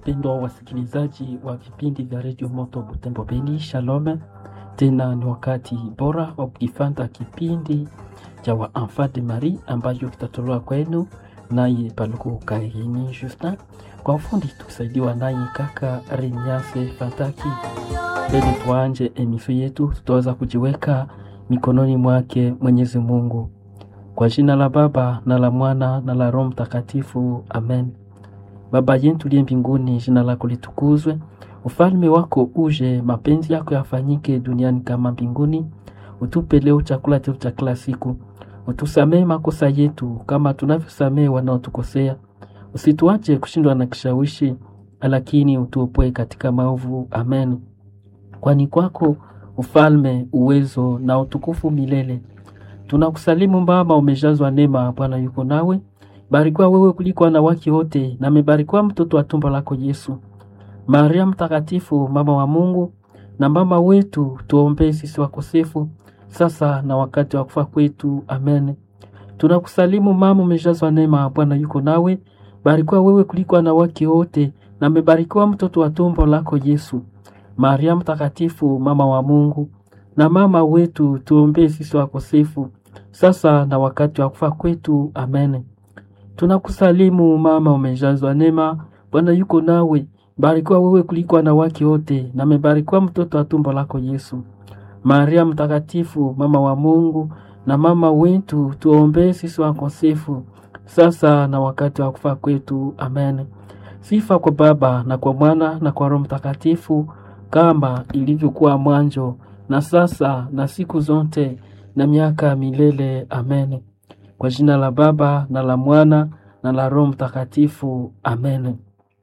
wapendwa wasikilizaji wa vipindi vya redio Moto Butembo Beni, shalom. Tena ni wakati bora wa kukifanta kipindi cha wa Enfant de Marie ambacho kitatolewa kwenu naye Paluku Kaini Justin, kwa ufundi tukisaidiwa naye kaka Remiase Fataki. Ili tuanje emisio yetu, tutaweza kujiweka mikononi mwake Mwenyezi Mungu. Kwa jina la Baba na la Mwana na la Roho Mtakatifu, amen. Baba yetu liye mbinguni, jina lako litukuzwe, ufalme wako uje, mapenzi yako yafanyike duniani kama mbinguni. Utupe leo chakula chetu cha kila siku, utusamee makosa yetu kama tunavyosamee wanaotukosea, usituache kushindwa na kishawishi, lakini utuopoe katika maovu. Amen. Kwani kwako ufalme, uwezo na utukufu milele. Tunakusalimu mama, umejazwa neema, Bwana yuko nawe barikiwa wewe kuliko wanawake wote, na amebarikiwa mtoto wa tumbo lako Yesu. Maria Mtakatifu, mama wa Mungu na mama wetu, tuombee sisi wakosefu, sasa na wakati wa kufa kwetu. Amen. Tunakusalimu mama, umejazwa neema, Bwana yuko nawe, barikiwa wewe kuliko wanawake wote, na amebarikiwa mtoto wa tumbo lako Yesu. Maria Mtakatifu, mama wa Mungu na mama wetu, tuombee sisi wakosefu, sasa na wakati wa kufa kwetu. Amen. Tunakusalimu mama, umejazwa neema, Bwana yuko nawe, barikiwa wewe kuliko wanawake wote, na amebarikiwa mtoto wa tumbo lako Yesu. Maria Mtakatifu, mama wa Mungu na mama wetu, tuombee sisi wakosefu, sasa na wakati wa kufa kwetu. Amen. Sifa kwa Baba na kwa Mwana na kwa Roho Mtakatifu, kama ilivyokuwa mwanzo na sasa na siku zote na miaka milele. Amen. Kwa jina la Baba na la Mwana na la Roho Mtakatifu. Amen.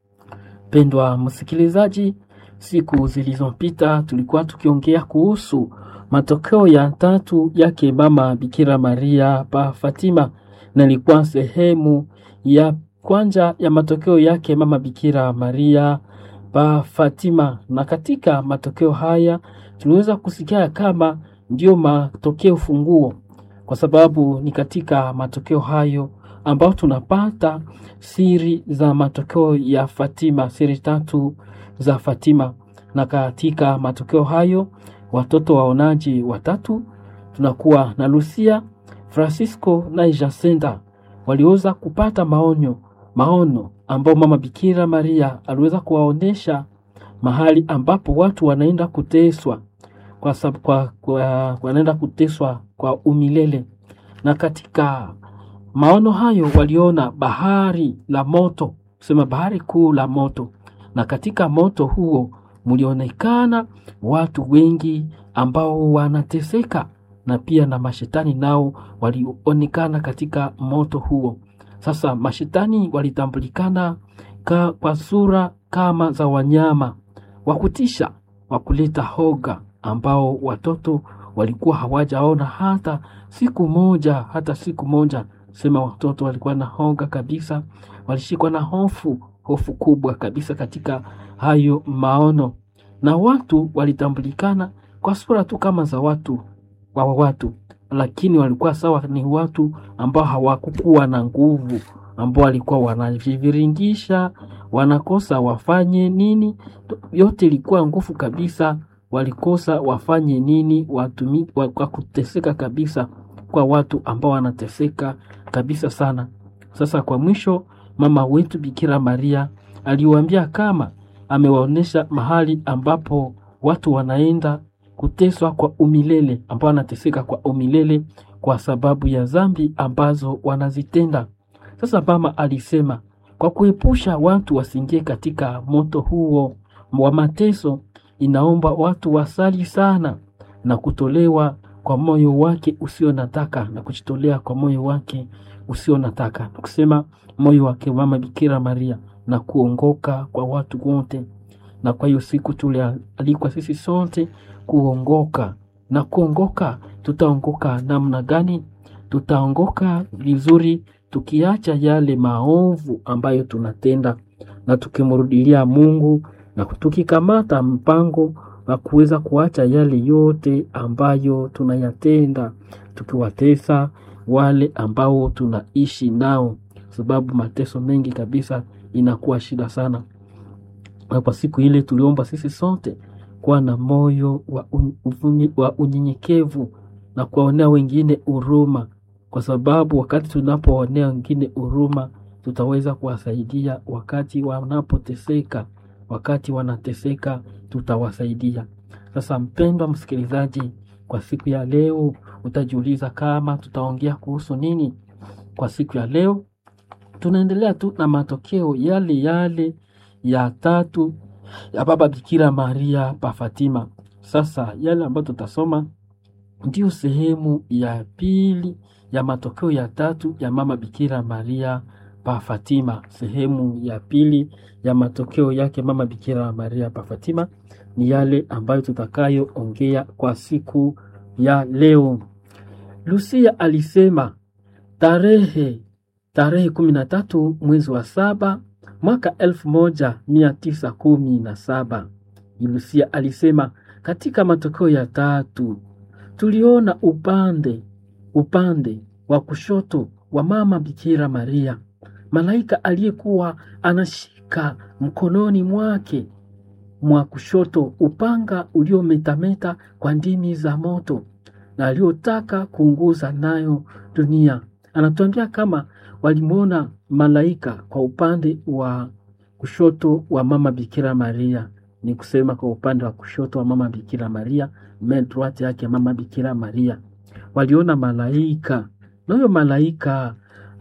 Pendwa msikilizaji, siku zilizopita tulikuwa tukiongea kuhusu matokeo ya tatu yake mama Bikira Maria pa Fatima, na ilikuwa sehemu ya kwanza ya matokeo yake mama Bikira Maria pa Fatima, na katika matokeo haya tuliweza kusikia kama ndio matokeo funguo kwa sababu ni katika matokeo hayo ambao tunapata siri za matokeo ya Fatima, siri tatu za Fatima. Na katika matokeo hayo watoto waonaji watatu tunakuwa na Lucia, Francisco na Jacinta waliweza kupata maonyo maono ambao mama Bikira Maria aliweza kuwaonesha mahali ambapo watu wanaenda kuteswa kwa sababu kwa, kwa, wanaenda kuteswa kwa umilele. Na katika maono hayo waliona bahari la moto, sema bahari kuu la moto, na katika moto huo mlionekana watu wengi ambao wanateseka, na pia na mashetani nao walionekana katika moto huo. Sasa mashetani walitambulikana ka, kwa sura kama za wanyama wa kutisha wa kuleta hoga ambao watoto walikuwa hawajaona hata siku moja, hata siku moja. Sema watoto walikuwa na hoga kabisa, walishikwa na hofu, hofu kubwa kabisa katika hayo maono, na watu walitambulikana kwa sura tu kama za watu wa watu, lakini walikuwa sawa, ni watu ambao hawakukuwa na nguvu, ambao walikuwa wanajiviringisha, wanakosa wafanye nini, yote ilikuwa nguvu kabisa walikosa wafanye nini, watumi kwa kuteseka kabisa, kwa watu ambao wanateseka kabisa sana. Sasa kwa mwisho, mama wetu Bikira Maria aliwaambia kama amewaonyesha mahali ambapo watu wanaenda kuteswa kwa umilele, ambao wanateseka kwa umilele kwa sababu ya dhambi ambazo wanazitenda. Sasa mama alisema kwa kuepusha watu wasiingie katika moto huo wa mateso inaomba watu wasali sana na kutolewa kwa moyo wake usio nataka na kujitolea kwa moyo wake usio nataka, na kusema moyo wake mama Bikira Maria na kuongoka kwa watu wote. Na kwa hiyo siku tulialikwa sisi sote kuongoka, na kuongoka, tutaongoka namna gani? Tutaongoka vizuri tukiacha yale maovu ambayo tunatenda na tukimrudilia Mungu na tukikamata mpango wa kuweza kuacha yale yote ambayo tunayatenda, tukiwatesa wale ambao tunaishi nao, sababu mateso mengi kabisa inakuwa shida sana. na kwa siku ile tuliomba sisi sote kuwa na moyo wa, un, uvumi, wa unyenyekevu na kuwaonea wengine huruma, kwa sababu wakati tunapoonea wengine huruma tutaweza kuwasaidia wakati wanapoteseka. Wakati wanateseka tutawasaidia. Sasa mpendwa msikilizaji, kwa siku ya leo utajiuliza kama tutaongea kuhusu nini? Kwa siku ya leo tunaendelea tu na matokeo yale yale ya tatu ya Baba Bikira Maria pa Fatima. Sasa yale ambayo tutasoma ndio sehemu ya pili ya matokeo ya tatu ya Mama Bikira Maria pa Fatima. Sehemu ya pili ya matokeo yake Mama Bikira Maria pa Fatima ni yale ambayo tutakayoongea kwa siku ya leo. Lucia alisema tarehe tarehe kumi na tatu mwezi wa saba mwaka elfu moja mia tisa kumi na saba Lucia alisema katika matokeo ya tatu tuliona upande upande wa kushoto wa mama Bikira Maria malaika aliyekuwa anashika mkononi mwake mwa kushoto upanga uliometameta kwa ndimi za moto na aliyotaka kuunguza nayo dunia. Anatuambia kama walimwona malaika kwa upande wa kushoto wa mama Bikira Maria, ni kusema kwa upande wa kushoto wa mama Bikira Maria, main droite yake mama Bikira Maria, waliona malaika, na huyo malaika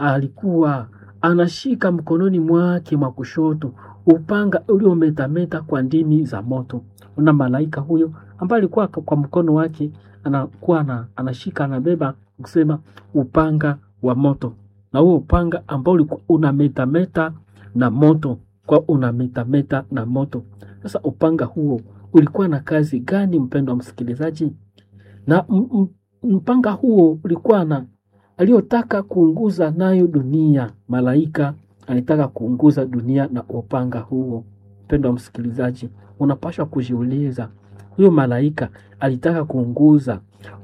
alikuwa anashika mkononi mwake mwa kushoto upanga uliometameta kwa ndimi za moto. Una malaika huyo ambaye alikuwa kwa mkono wake anakuwa na, anashika anabeba kusema upanga wa moto, na huo upanga ambao ulikuwa unametameta na moto, kwa unametameta na moto. Sasa upanga huo ulikuwa na kazi gani, mpendwa msikilizaji? Na mpanga huo ulikuwa na aliyotaka kuunguza nayo dunia. Malaika alitaka kuunguza dunia na upanga huo. Mpendwa msikilizaji, unapaswa kujiuliza, huyo malaika alitaka kuunguza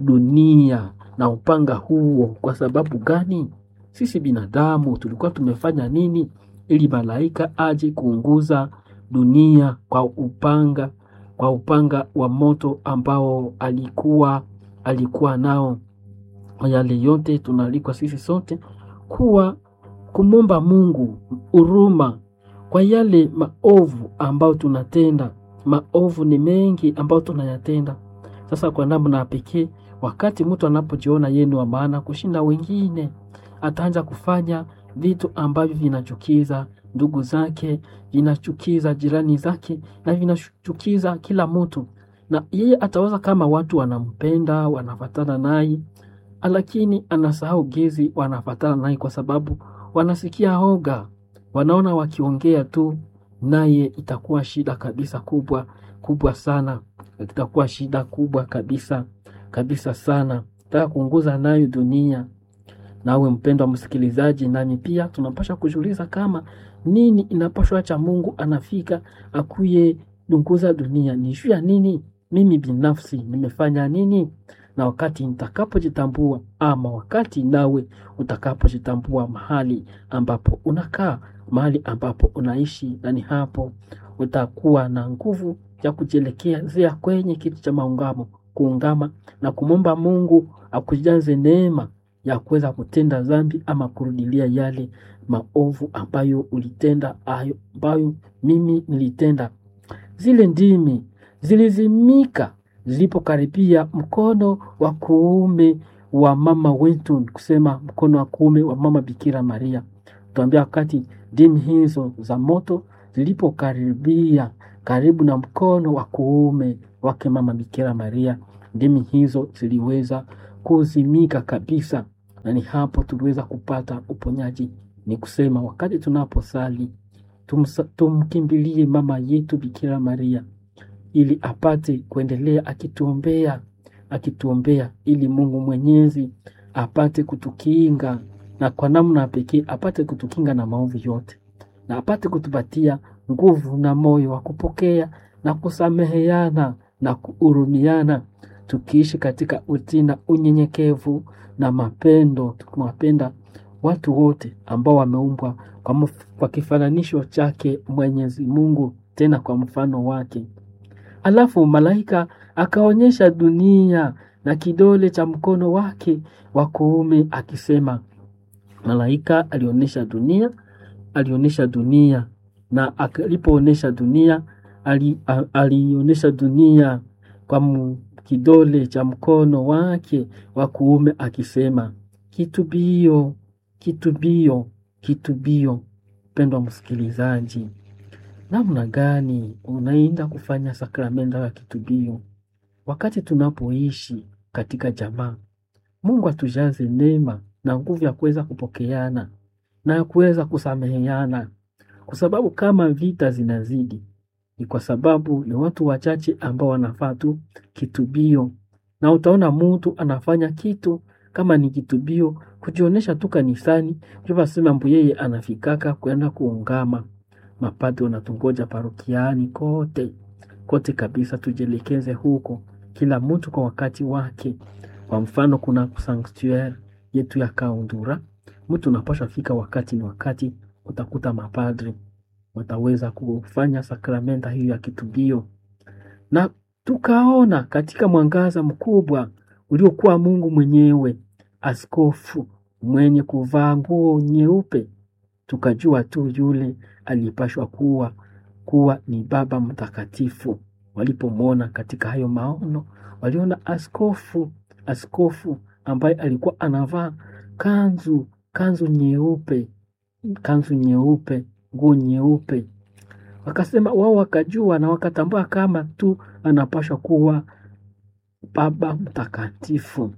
dunia na upanga huo kwa sababu gani? Sisi binadamu tulikuwa tumefanya nini ili malaika aje kuunguza dunia kwa upanga, kwa upanga wa moto ambao alikuwa alikuwa nao? Yale yote tunaalikwa sisi sote kuwa kumwomba Mungu huruma kwa yale maovu ambayo tunatenda. Maovu ni mengi ambayo tunayatenda. Sasa kwa namna ya pekee, wakati mtu anapojiona yeye ni wa maana kushinda wengine, ataanza kufanya vitu ambavyo vinachukiza ndugu zake, vinachukiza jirani zake na vinachukiza kila mtu, na yeye atawaza kama watu wanampenda, wanafatana naye, lakini anasahau gezi wanafatana naye kwa sababu wanasikia hoga, wanaona wakiongea tu naye itakuwa shida kabisa kubwa kubwa sana, itakuwa shida kubwa kabisa kabisa sana, taka kuunguza nayo dunia. Nawe mpendwa msikilizaji, nami pia tunapasha kujiuliza kama nini inapashwa acha Mungu anafika akuye dunguza dunia, ni juu ya nini? Mimi binafsi nimefanya nini? Na wakati nitakapojitambua, ama wakati nawe utakapojitambua mahali ambapo unakaa, mahali ambapo unaishi, na ni hapo utakuwa na nguvu ya kujielekezea kwenye kitu cha maungamo, kuungama na kumwomba Mungu akujaze neema ya kuweza kutenda dhambi ama kurudilia yale maovu ambayo ulitenda, ayo ambayo mimi nilitenda. Zile ndimi zilizimika zilipokaribia mkono wa kuume wa mama wetu, kusema mkono wa kuume wa mama Bikira Maria. Tuambia wakati ndimi hizo za moto zilipokaribia karibu na mkono wa kuume wake mama Bikira Maria, ndimi hizo ziliweza kuzimika kabisa, na ni hapo tuliweza kupata uponyaji. Ni kusema wakati tunaposali tumsa- tumkimbilie mama yetu Bikira Maria ili apate kuendelea akituombea akituombea, ili Mungu Mwenyezi apate kutukinga na kwa namna pekee apate kutukinga na maovu yote, na apate kutupatia nguvu na moyo wa kupokea na kusameheana na kuhurumiana, tukiishi katika utii na unyenyekevu na mapendo, tukiwapenda watu wote ambao wameumbwa kwa, mf- kwa kifananisho chake Mwenyezi Mungu, tena kwa mfano wake. Alafu malaika akaonyesha dunia na kidole cha mkono wake wa kuume akisema. Malaika alionyesha dunia, alionyesha dunia na alipoonyesha dunia ali, a- alionyesha dunia kwa mu- kidole cha mkono wake wa kuume akisema, kitubio, kitubio, kitubio. Mpendwa msikilizaji, namna gani unaenda kufanya sakramenta ya kitubio wakati tunapoishi katika jamaa? Mungu atujaze neema na nguvu ya kuweza kupokeana na ya kuweza kusameheana, kwa sababu kama vita zinazidi ni kwa sababu ni watu wachache ambao wanafaa tu kitubio, na utaona mtu anafanya kitu kama ni kitubio, kujionyesha tu kanisani, ndio basi mambo yeye anafikaka kwenda kuungama. Mapadri wanatungoja parokiani kote kote kabisa, tujielekeze huko, kila mtu kwa wakati wake. Kwa mfano, kuna sanctuary yetu ya Kaundura, mtu unapaswa fika wakati ni wakati, utakuta mapadri wataweza kufanya sakramenta hiyo ya kitubio, na tukaona katika mwangaza mkubwa uliokuwa Mungu mwenyewe, askofu mwenye kuvaa nguo nyeupe, tukajua tu yule aliyepashwa kuwa kuwa ni Baba Mtakatifu. Walipomwona katika hayo maono, waliona askofu, askofu ambaye alikuwa anavaa kanzu, kanzu nyeupe, kanzu nyeupe, nguo nyeupe. Wakasema wao, wakajua na wakatambua kama tu anapashwa kuwa Baba Mtakatifu.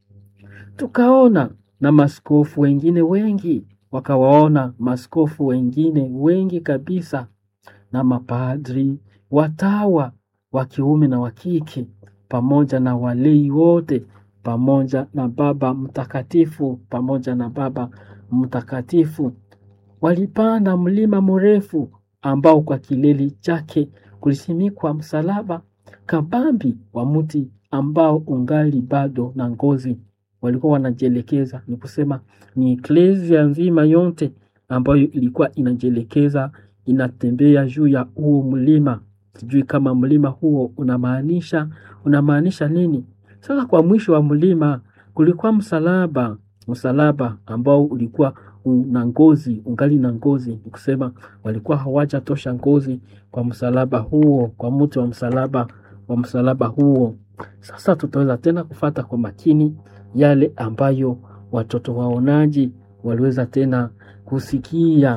Tukaona na maskofu wengine wengi, wakawaona maskofu wengine wengi kabisa na mapadri, watawa wa kiume na wa kike, pamoja na walei wote, pamoja na Baba Mtakatifu, pamoja na Baba Mtakatifu. Walipanda mlima mrefu ambao kwa kilele chake kulisimikwa msalaba kabambi wa mti ambao ungali bado na ngozi. Walikuwa wanajielekeza, ni kusema ni eklesia nzima yote ambayo ilikuwa inajielekeza inatembea juu ya huo mlima. Sijui kama mlima huo unamaanisha unamaanisha nini. Sasa kwa mwisho wa mlima kulikuwa msalaba, msalaba ambao ulikuwa una ngozi, ungali na ngozi, ni kusema walikuwa hawajatosha ngozi kwa msalaba huo, kwa mti wa msalaba wa msalaba huo. Sasa tutaweza tena kufata kwa makini yale ambayo watoto waonaji waliweza tena kusikia,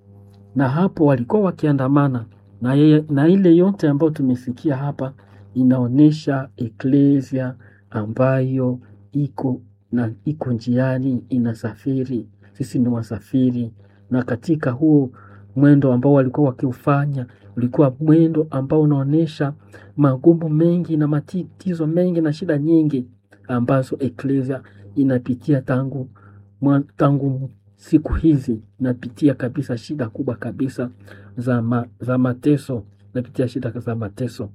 na hapo walikuwa wakiandamana na, yeye, na ile yote ambayo tumesikia hapa inaonyesha eklesia ambayo iko na iko njiani inasafiri. Sisi ni wasafiri, na katika huo mwendo ambao walikuwa wakiufanya ulikuwa mwendo ambao unaonyesha magumu mengi na matatizo mengi na shida nyingi ambazo eklesia inapitia tangu mwa, tangu siku hizi inapitia kabisa shida kubwa kabisa za, ma, za mateso inapitia shida za mateso.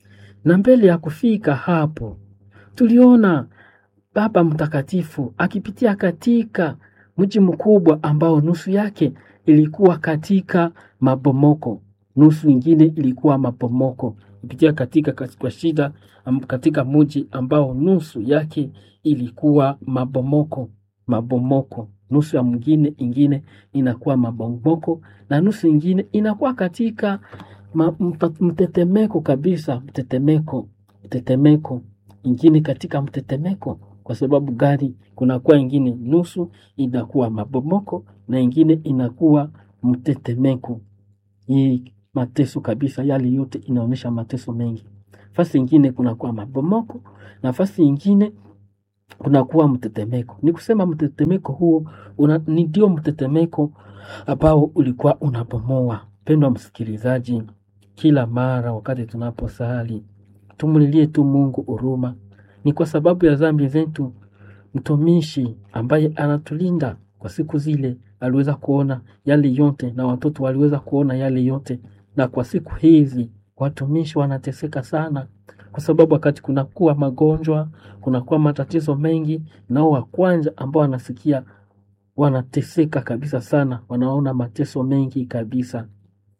Na mbele ya kufika hapo, tuliona Baba Mtakatifu akipitia katika mji mkubwa ambao nusu yake ilikuwa katika mabomoko, nusu ingine ilikuwa mabomoko, kupitia katika kwa shida katika mji ambao nusu yake ilikuwa mabomoko, mabomoko nusu ya mwingine ingine inakuwa mabomoko na nusu ingine inakuwa katika ma, mtetemeko kabisa, mtetemeko, mtetemeko ingine katika mtetemeko. Kwa sababu gani? Kunakuwa ingine nusu inakuwa mabomoko na ingine inakuwa mtetemeko. Hii mateso kabisa, yale yote inaonyesha mateso mengi. Fasi ingine kunakuwa mabomoko na fasi ingine kunakuwa mtetemeko. Ni kusema mtetemeko huo una, ni ndio mtetemeko ambao ulikuwa unabomoa. Pendwa msikilizaji, kila mara wakati tunaposali tumulilie tu Mungu huruma. Ni kwa sababu ya dhambi zetu. Mtumishi ambaye anatulinda kwa siku zile aliweza kuona yale yote, na watoto waliweza kuona yale yote, na kwa siku hizi watumishi wanateseka sana kwa sababu wakati kunakuwa magonjwa, kunakuwa matatizo mengi, nao wa kwanza ambao wanasikia wanateseka kabisa sana, wanaona mateso mengi kabisa.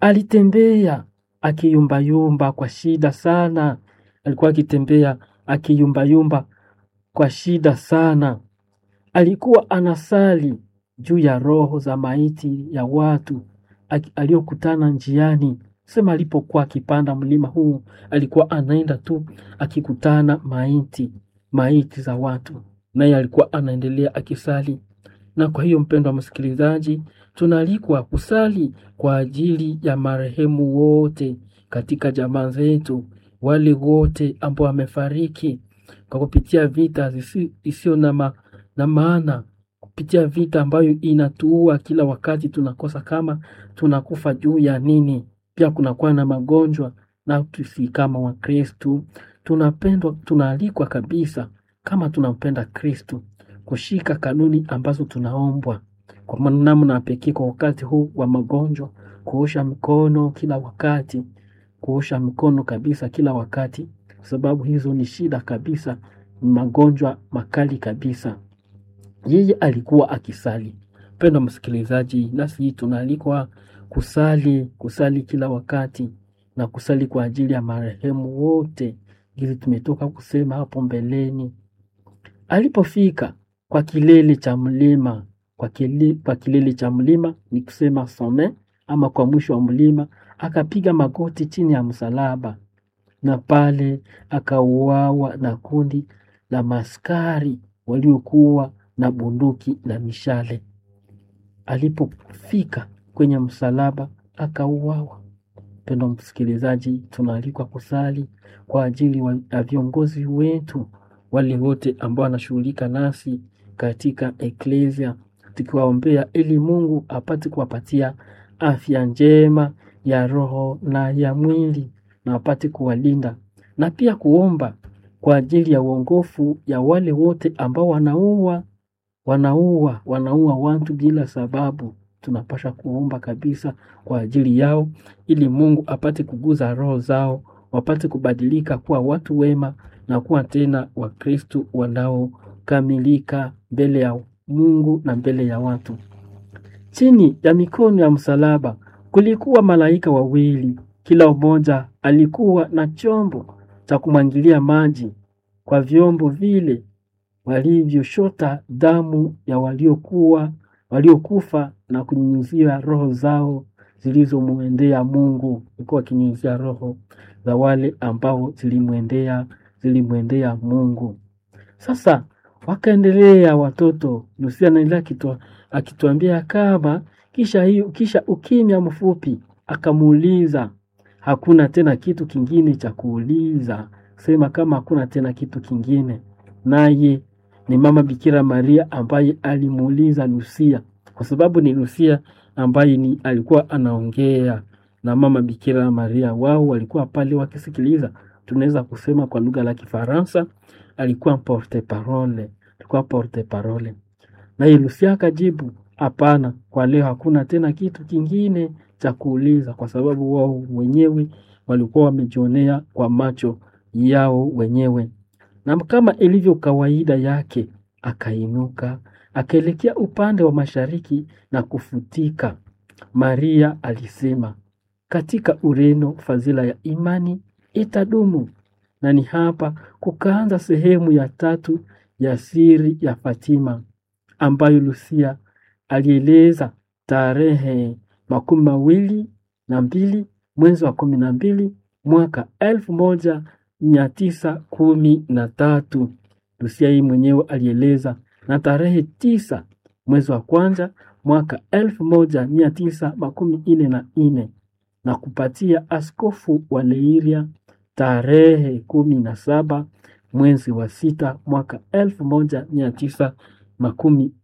alitembea akiyumbayumba kwa shida sana, alikuwa akitembea akiyumbayumba kwa shida sana. Alikuwa anasali juu ya roho za maiti ya watu aki- aliokutana njiani. Sema alipokuwa akipanda mlima huu, alikuwa anaenda tu akikutana maiti maiti za watu, naye alikuwa anaendelea akisali. Na kwa hiyo, mpendwa msikilizaji, tunaalikwa kusali kwa ajili ya marehemu wote katika jamaa zetu, wale wote ambao wamefariki kwa kupitia vita zisi- isiyo na, ma, na maana, kupitia vita ambayo inatuua kila wakati, tunakosa kama tunakufa juu ya nini. Pia kunakuwa na magonjwa, na sisi kama Wakristu tunapendwa, tunaalikwa kabisa kama tunampenda Kristu kushika kanuni ambazo tunaombwa kwa namna pekee kwa wakati huu wa magonjwa, kuosha mikono kila wakati, kuosha mikono kabisa kila wakati, kwa sababu hizo ni shida kabisa, ni magonjwa makali kabisa. Yeye alikuwa akisali. Mpendwa msikilizaji, nasi tunaalikwa kusali, kusali kila wakati na kusali kwa ajili ya marehemu wote, ili tumetoka kusema hapo mbeleni. Alipofika kwa kilele cha mlima, kwa, kile, kwa kilele cha mlima ni kusema some ama kwa mwisho wa mlima, akapiga magoti chini ya msalaba, na pale akauawa na kundi la maskari waliokuwa na bunduki na mishale. Alipofika kwenye msalaba akauawa. Mpendwa msikilizaji, tunaalikwa kusali kwa ajili wa- ya viongozi wetu wale wote ambao wanashughulika nasi katika eklesia, tukiwaombea ili Mungu apate kuwapatia afya njema ya roho na ya mwili na apate kuwalinda, na pia kuomba kwa ajili ya uongofu ya wale wote ambao wanaua wanaua wanaua watu bila sababu. Tunapasha kuomba kabisa kwa ajili yao, ili Mungu apate kuguza roho zao, wapate kubadilika kuwa watu wema na kuwa tena Wakristu wanaokamilika mbele ya Mungu na mbele ya watu. Chini ya mikono ya msalaba kulikuwa malaika wawili, kila mmoja alikuwa na chombo cha kumwangilia maji. Kwa vyombo vile walivyoshota damu ya waliokuwa waliokufa na kunyunyizia roho zao zilizomwendea Mungu, ilikuwa wakinyunyizia roho za wale ambao zilimwendea zilimwendea Mungu. Sasa wakaendelea watoto, Lucia anaendelea akitua- akituambia kama kisha hiyo kisha ukimya mfupi, akamuuliza hakuna tena kitu kingine cha kuuliza, sema kama hakuna tena kitu kingine. Naye ni mama Bikira Maria ambaye alimuuliza Lucia, kwa sababu ni Lucia ambaye ni alikuwa anaongea na mama Bikira Maria, wao walikuwa pale wakisikiliza. Tunaweza kusema kwa lugha la Kifaransa alikuwa porte parole, alikuwa porte parole. Naye Lucia akajibu, hapana, kwa leo hakuna tena kitu kingine cha kuuliza, kwa sababu wao wenyewe walikuwa wamejionea kwa macho yao wenyewe. Na kama ilivyo kawaida yake, akainuka akaelekea upande wa mashariki na kufutika. Maria alisema, katika Ureno fadhila ya imani itadumu. Na ni hapa kukaanza sehemu ya tatu ya siri ya Fatima ambayo Lucia alieleza tarehe makumi mawili na mbili mwezi wa kumi na mbili mwaka elfu moja mia tisa kumi na tatu. Lucia hii mwenyewe alieleza na tarehe tisa mwezi wa kwanza mwaka elfu moja mia tisa makumi ine na ine na kupatia askofu wa Leiria tarehe kumi na saba mwezi wa sita mwaka elfu moja mia tisa makumi